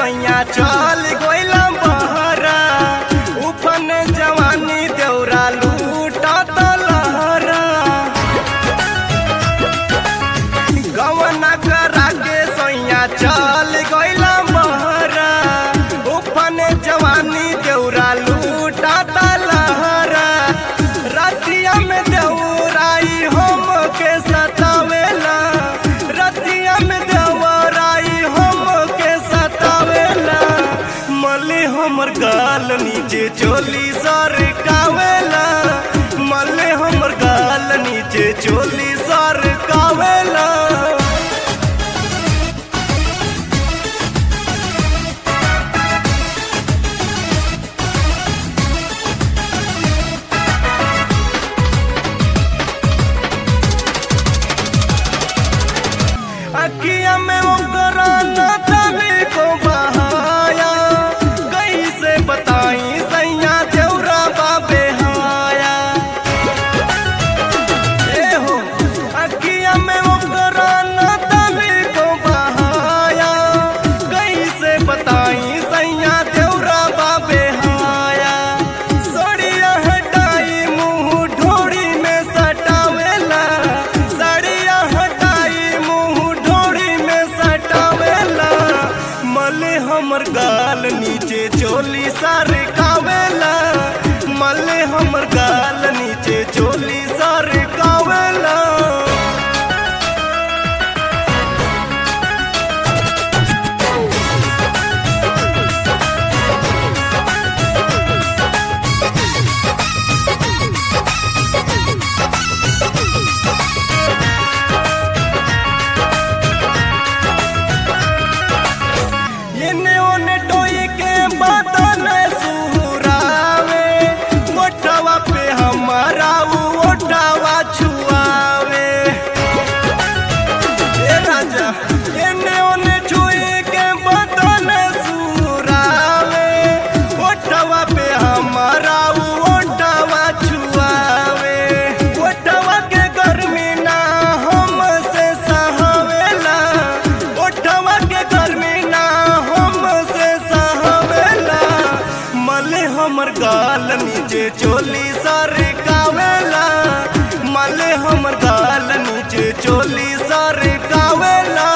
सैया चल गइला बहरा उफन जवानी देउरा लूटा लहरा गवना करा के सैया चल गइला बहरा उफन जवानी देउरा लूटा लहरा रतिया में देउराई हम के सतावेला रतिया में देवराई हम के सतावेला मले हमर गाल नीचे चोली सर कावेला मले हमर गाल नीचे चोली सर कावेला अखिया में ओकरा न तभी को बहाया कैसे बताई सैया देवरा बाबे हाया ए हो अखिया में ओकरा न तभी को बहाया कैसे बताई सैया देवरा बाबे हाया सोड़िया हटाई मुंह ढोड़ी में सटावेला सड़िया हटाई मुंह ढोड़ी में सटावेला मले हमर गाल नीचे चोली सार कावेला मले हमर गाल नीचे चोली सार कावेला एने ओने डोई के बदन सुहुरावे मोटवा पे हमारा उ ओटावा छुआवे ए राजा एने ओने छुई के बदन सुहुरावे ओटवा पे हमारा उ ओटावा छुआवे ओटवा के गर्मी ना हमसे सहावेला ओटवा के गर्मी ना हमसे सहावेला मले हमर गाल नीचे चोली सर कावेला मले हमर गाल नीचे चोली सर कावेला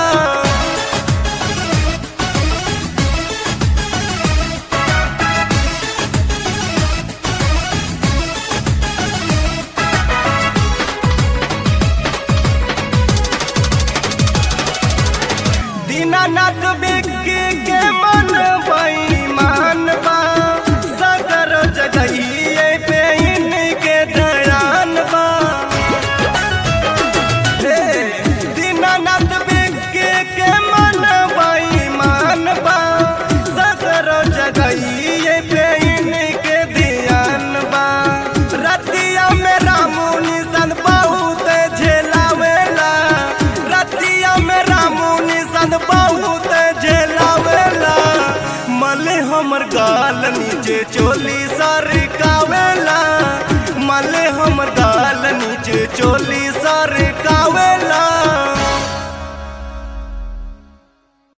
दीनानाथ बिक्की के मन बेईमान बा सगर जगहिए पे इनके दयान बा हे दीनानाथ बिक्की के मन बेईमान बा सगर जगहिए पे इनके ध्यान बा रतिया में रामू निशन बहुत झेलावेला रतिया में रामू निशन बहुत झेलावेला मले हमर गाल नीचे चोली सर कावेला मले हमर गाल नीचे चोली सर